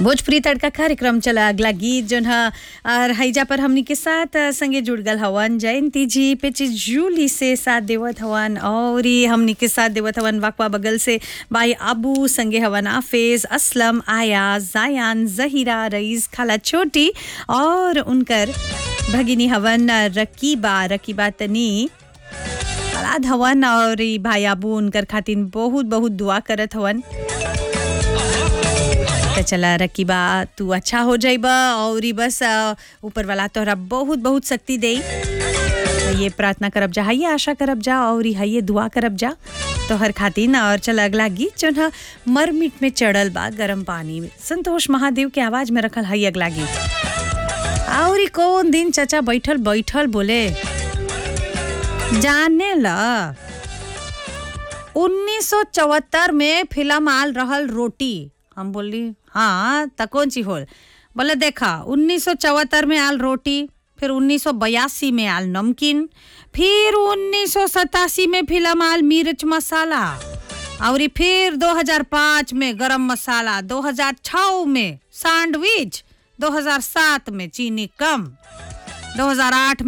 भोजपुरी तड़का कार्यक्रम चला अगला गीत जोन ह और हैजा पर हमनी के साथ अ, संगे जुड़ गल हवन जयंती जी पेची जूली से साथ देवत हवन और ई हमनी के साथ देवत हवन वाकवा बगल से भाई अबू संगे हवन आफेज असलम आया जायान जहीरा रईस खाला छोटी और उनकर भगिनी हवन अ, रकीबा रकीबा तनी औलाद हवन और ई भाई अबू उनकर खातिन बहुत बहुत दुआ करत हवन त चला रकीबा तू अच्छा हो जाइबा और ई बस अ, ऊपर वाला तोहरा बहुत बहुत शक्ति दे ये प्रार्थना करब जा ये आशा करब जा और ये दुआ करब जा तोहर खातिन और चल अगला गीत जोन ह मरमिट में चढ़ल बा गरम पानी में संतोष महादेव के आवाज में रखल हई अगला गीत और ई कौन दिन चचा बैठल बैठल बोले जाने ला 1974 में फिल्म आल रहल रोटी हम बोली हाँ त कौन ची होल बोले देखा 1974 में आल रोटी फिर 1982 में आल नमकीन फिर 1987 में फिल्म आल मिर्च मसाला और ई फिर 2005 में गरम मसाला 2006 में सैंडविच 2007 में चीनी कम 2008